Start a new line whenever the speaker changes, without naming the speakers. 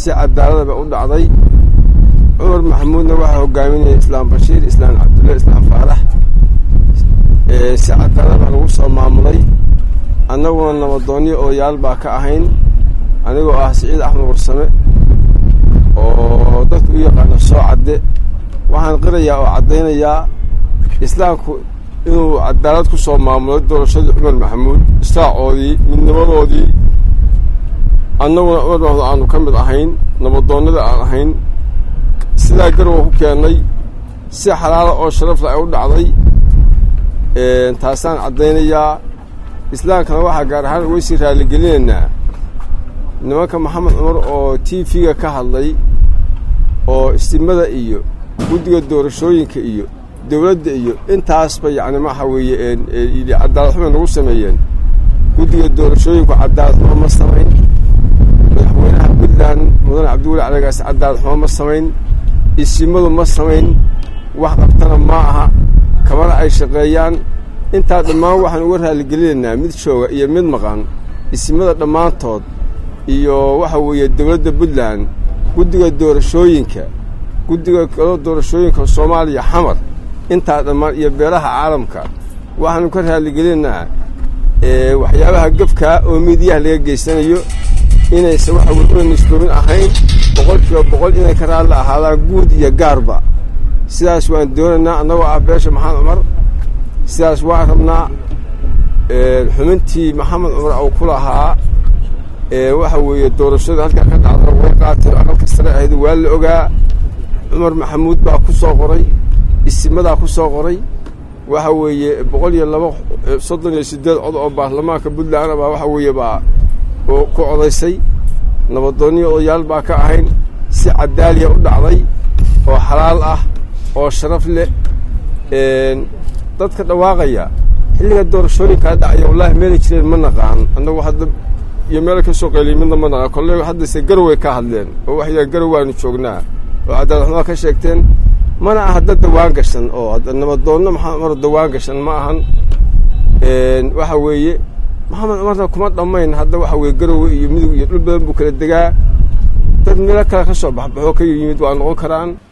si cadaaladaba u dhacday cumar maxamuudna waxaa hogaaminaya islaam bashiir islaam cabdulla islaam faarax si cadaalad baa lagu soo maamulay annaguna nabadoonyo odayaal baa ka ahayn anigoo ah siciid axmed warsame oo dadku u yaqaano soo cadde waxaan qirayaa oo caddaynayaa islaamku inuu cadaalad ku soo maamulay doorashadii cumar maxamuud istaacoodii midnimadoodii annaguna cumar maxamuud aanu ka mid ahayn nabadoonnada aan ahayn sidaa garowa ku keennay si xalaala oo sharafla ay u dhacday taasaan caddaynayaa islaamkana waxaa gaar ahaan uga sii raalligelinaynaa nimanka maxamed cumar oo t v-ga ka hadlay oo istimada iyo guddiga doorashooyinka iyo dowladda iyo intaasba yacni waxa weeye yidhi cadaalad xumay nagu sameeyeen guddiga doorashooyinku cadaalad xumo ma samayn madaxweynaha puntland mudane cabdiweli calagaas cadaalad xumo ma samayn isimadu ma samayn wax qabtana ma aha kamana ay shaqeeyaan intaa dhammaan waxaan uga raalligelinaynaa mid jooga iyo mid maqan isimada dhammaantood iyo waxa weeye dowladda puntland guddiga doorashooyinka guddiga kalo doorashooyinka soomaaliya xamar intaa dhammaan iyo beelaha caalamka waxaanu ka raalligelinaynaa waxyaabaha gefkaa oo miidiyaha laga geysanayo inaysa waxa weye una nisdoomin ahayn boqol kiiba boqol inay ka raalli ahaadaan guud iyo gaarba sidaas waan doonaynaa annagoo ah beesha maxamed cumar sidaas waan rabnaa xubintii maxamed cumar uu ku lahaa waxa weeye doorashada halkaa ka dhacda way qaatay aqalka sare ahayd waa la ogaa cumar maxamuud baa ku soo qoray isimadaa ku soo qoray waxa weeye boqol iyo laba soddon iyo siddeed cod oo baarlamaanka puntland baa waxa weeye baa ku codaysay nabadoonniyo odayaal baa ka ahayn si cadaaliya u dhacday oo xalaal ah oo sharaf leh dadka dhawaaqaya xilliga doorashooyinkaa dhacaya wallaahi meelay jireen ma naqaan annagu hadda iyo meel ka soo qeeliya midna ma naqaan kolley haddase garoway ka hadleen oo waxay garow waanu joognaa oo cadaaladxumaa ka sheegteen mana aha dad dawaan gashan oo nabadoonno maxamed cumar dawaan gashan ma ahan waxa weeye maxamed cumarna kuma dhammayn hadda waxa weye garowe iyo midug iyo dhul badan buu kala degaa dad meelo kale ka soo baxbaxoo ka yimid waa noqon karaan